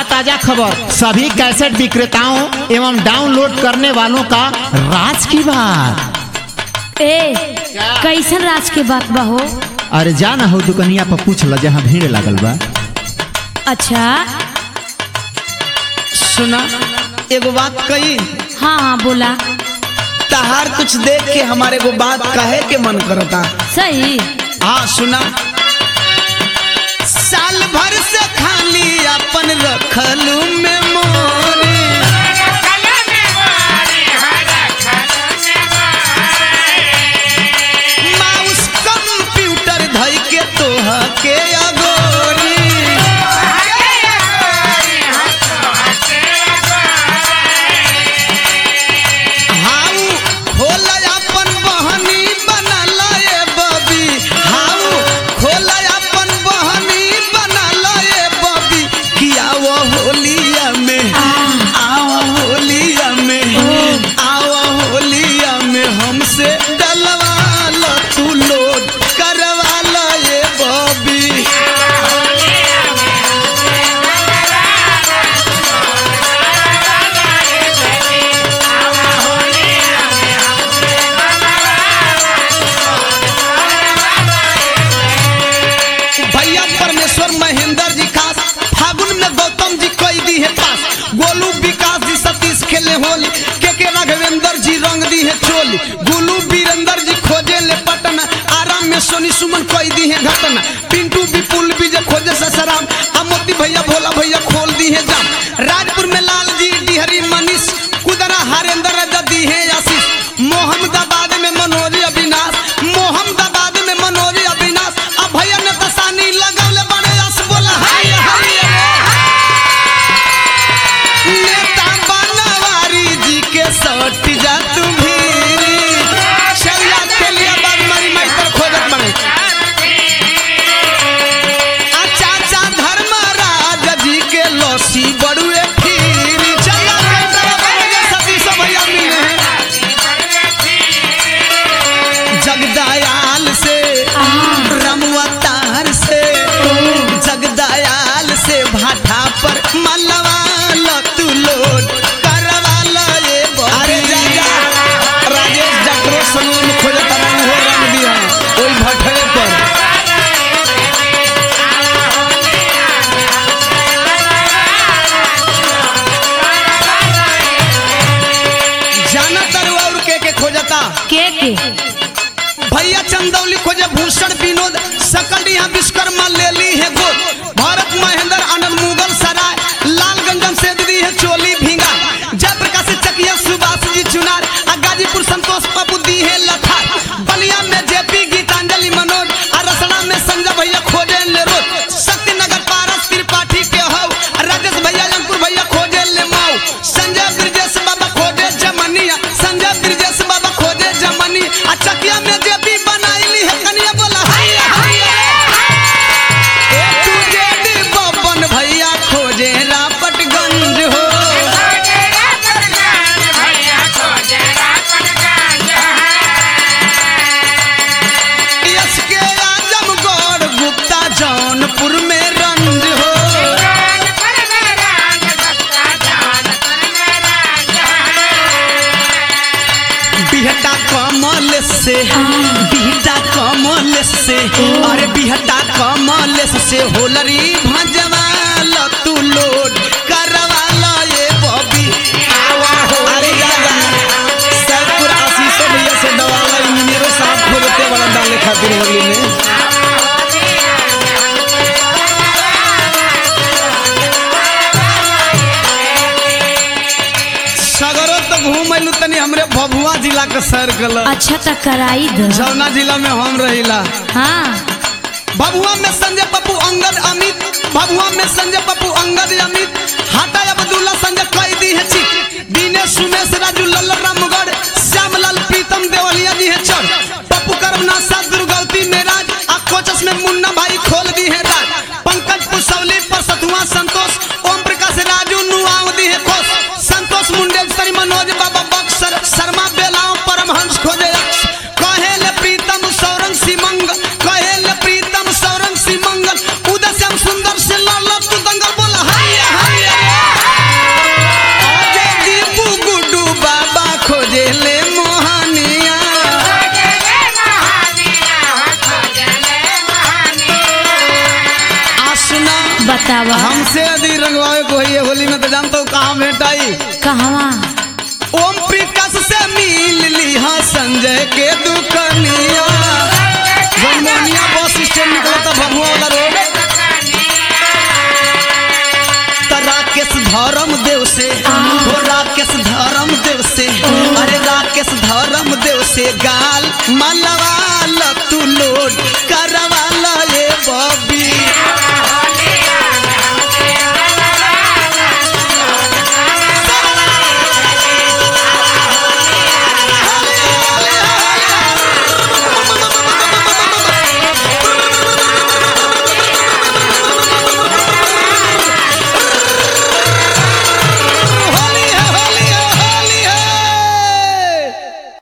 ताजा ताजा खबर सभी कैसेट विक्रेताओं एवं डाउनलोड करने वालों का राज की बात ए कैसन राज के बात बा हो अरे जा ना हो दुकनिया पर पूछ ल जहाँ भीड़ लगल बा अच्छा सुना एगो बात कही हाँ हाँ बोला तहार कुछ देख के हमारे को बात कहे के मन करता सही हाँ सुना साल भर से खाली अपन रखलू में मोरी माउस कंप्यूटर धई के तोह के अगोरी हाउ खोल अपन बहनी बनल ए बबी हाउ खोल अपन बहनी बनल ए बबी किया वो होलिया में आओ होलिया में आओ होलिया में हमसे डलवा लो तू लोड करवा लो ए बबी भैया परमेश्वर महेंद्र जी खास फागुन में गौतम जी कई दी है पास गोलू विकास जी सतीश खेले होली के के राघवेंद्र जी रंग दी है चोली गुलू वीरेंद्र जी खोजे ले पटना आराम में सोनी सुमन कई दी है घटना पिंटू विपुल विजय खोजे ससराम आ मोती भैया भोला भैया खोल दी है जाम राजपुर में लाल जी डिहरी मनीष कुदरा हरेंद्र रजा दी है आशीष मोहम्मदाबाद में मनोज अविनाश मोहम्मदाबाद में मनोज अविनाश अब भैया ने तसानी लगौले बड़े यस बोला हाय हाय नेता बनवारी जी के सट जा तू भीरी चलिया चलिया बाग मारी माई पर खोजत बने आ चाचा धर्मराज जी के लौसी बड़ुए फिरी चलिया के तरफ बड़े सतीश भैया मिले हैं जगदयाल से रमवतार से जगदयाल से भाटा पर मलवा लो तू लोड करवा लो ये अरे जा जा राजेश डॉक्टर सलून खोजे तरह हो रंग दिया ओई भटरे पर जाना तरु और के के खोजता के के भैया चंदौली खोजे भूषण विनोद सकलिया विश्वकर्मा ले ली है गोद भारत महेंद्र आनंद मुगल सराय लालगंजन से दी है चोली भींगा जयप्रकाश चकिया सुभाष जी चुनार आ गाजीपुर संतोष बाबू दी है लठार बलिया में जेपी गीतांजलि मनोज आ रसड़ा में संजय भैया खोजे ले रोज शक्तिनगर पारस त्रिपाठी के हो राजेश भैया अंकुर भैया खोजे ले माऊ संजय ब्रजेश बाबा खोजे जमनिया संजय ब्रजेश बाबा खोजे जमनी आ चकिया में जेपी बनाईली है कनिया बोला हैया हैया ए तू जेडी बबन भैया खोजे रापटगंज हो यस के आजमगढ़ गुप्ता जौनपुर में रंज हो बिहटा कमल से बिहटा कमल से अरे बिहटा कमल से होलरी भजवा ल तू लोड करवा ल ये बबी अरे जा जा सैदपुर आशीष भैया से दवाला इंजीनियरों साहब खोलते वाला डाले खातिर होली में सगरो तो घूम अइलू तनी हमरे भभुआ जिला के सर्कल अच्छा तो कराई द जौना जिला में हम रहिला हाँ भभुआ में संजय पप्पू अंगद अमित भभुआ में संजय पप्पू अंगद अमित हाटा अब्दुल्ला संजय कैदी है चिक दिनेश सुमेश राजू लल्ला रामगढ़ श्यामलाल प्रीतम देवलिया जी है चढ़ पप्पू करमनाथ साथ दुर्गौती मेराज आ कोचस में मुन्ना भाई खोल दी है राज पंकज पुसौली पर सतुआ संतोष ओम प्रकाश राजू नुआव दी है खोस संतोष मुंडेश्वरी मनोज बाबा बक्सर शर्मा बेलाओं परमहंस खोजे अक्ष कहेल प्रीतम सौरंग सिमंग कहेल प्रीतम सौरंग सिमंगल उदय श्याम सुंदर से लाल तू दंगल बोला हैया हैया भैया होली में तो जानता हूँ कहाँ भेटाई कहवा ओम प्रकाश से मिल लिहा संजय के दुकनिया जनमोनिया बस स्टैंड निकला था भगवा वाला रोड त राकेश धर्म देव से हो राकेश धर्म देव से अरे राकेश धर्म देव से गाल मलवा